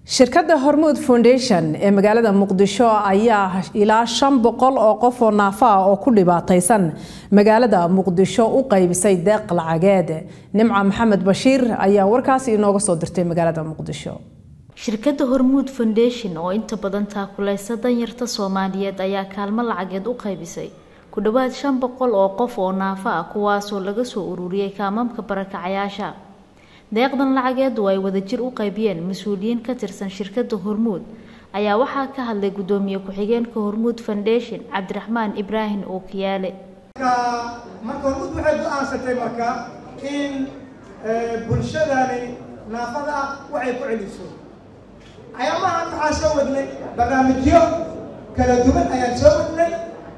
shirkadda hormuud foundation ee magaalada muqdisho ayaa ilaa shan boqol oo qof oo naafa ah oo ku dhibaataysan magaalada muqdisho u qaybisay deeq lacageed nimca maxamed bashiir ayaa warkaasi inooga soo dirtay magaalada muqdisho shirkadda hormuud foundation oo inta badan taakuleysa danyarta soomaaliyeed ayaa kaalmo lacageed u qaybisay ku dhowaad shan boqol oo qof oo naafa ah kuwaasoo laga soo ururiyey kaamamka barakacayaasha deeqdan lacageedu ay wadajir u qaybiyeen mas-uuliyiin ka tirsan shirkadda hormuud ayaa waxaa ka hadlay guddoomiye ku-xigeenka hormuud foundation cabdiraxmaan ibraahim ookiyaale marka hormuud waxay go-aansatay marka in bulshadani naafada ah waxay ku celiso ayaamahan waxaa soo wadnay barnaamijyo kala duwan ayaan soo wadnay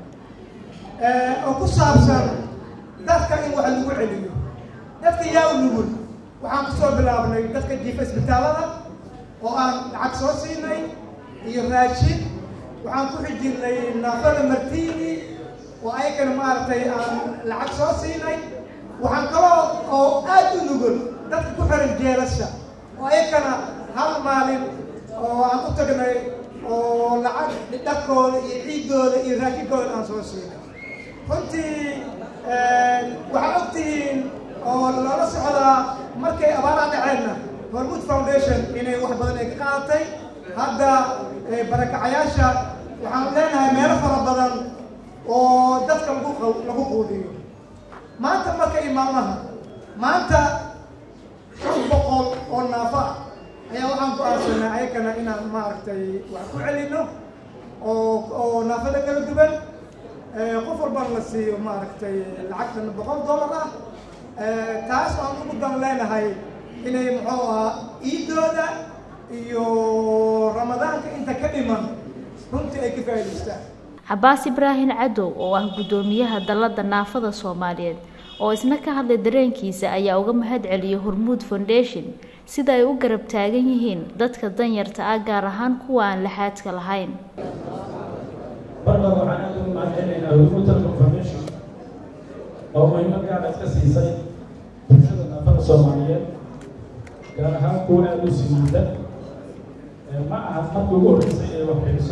oo ku saabsan dadka in wax lagu celiyo dadka yaa u nugul waxaan kusoo bilaabnay dadka jiifa isbitaalada oo aan lacag soo siinay iyo raashin waxaan ku xijirnay naafada martiini oo ayagana maaragtay aan lacag soo siinay waxaan kaloo oo aad u nugul dadka ku xiran jeelasha oo ayagana hal maalin oo aan u tagnay oo lacag dhakooda iyo ciiddooda iyo raashinkooda aan soo siinay runtii waxaa ogtihiin oo loola socdaa markay abaaraha dhaceenna hormuud foundation inay wax badan ay ka qaadatay hadda barakacayaasha waxaan leenahay meelo fara badan oo dadka lagu lagu quudiyo maanta marka iyo maalmaha maanta shan boqol oo naafa ah ayaa waxaan go-aansanaa ayagana inaan maaragtay wax ku celino oo oo naafada kala duwan qof walbana la siiyo maaragtay lacagtan boqol dollar ah taas aan ugu dan leenahay inay muxuu ahaa iidooda iyo ramadaanka inta ka dhiman runtii ay ka faa'idaystaan cabaas ibraahim cadow oo ah guddoomiyaha dalladda naafada soomaaliyeed oo isna ka hadlay dareenkiisa ayaa uga mahad celiyay hormuud foundation sida ay u garab taagan yihiin dadka danyarta ah gaar ahaan kuwa aan laxaadka lahayn marka waxaan aad ugu mahad celinaynaa hormuud telco foundation oo muhiimad gaar iska siisay bulshada naafada soomaaliyeed gaar ahaan kuwa aada u simiida ma aha markii ugu horreysay ee wax bixiso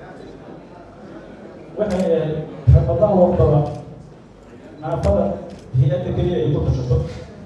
waxay ahayd ramadaan walbaba naafada hay-adda keliya ay ku tashato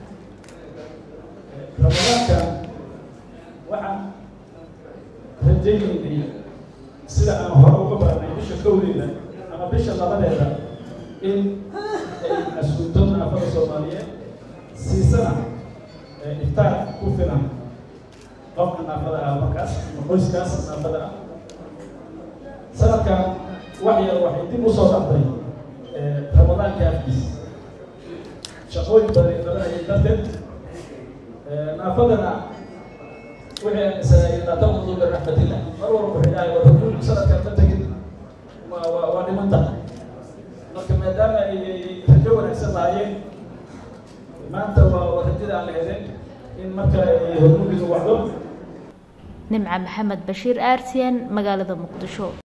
ramadaanka waxaan rajaynaynay sida aan hore uga baranay bisha kowdeeda ama bisha labadeeda in ay asuunto naafada soomaaliyeed siisana iftaar ku filan qofka naafada ah markaas ama qoyskaas naafada ah sanadkan wax yar waxay dib usoo dhacday ramadaanka afkiisa shaqooyin badan ay qabanayay darteed naafadana wixii aan isanaayay naatamudu biraxmatillah mar walba waxay dhahay war rasuulku sanadkan ma tegin waa waa waa dhiman tahay marka maadaama ay rajo wanaagsan lahaayeen maanta waa rajada aan la helin in marka ay hormuudka wacdo nimca maxamed bashiir aartiyan magaalada muqdisho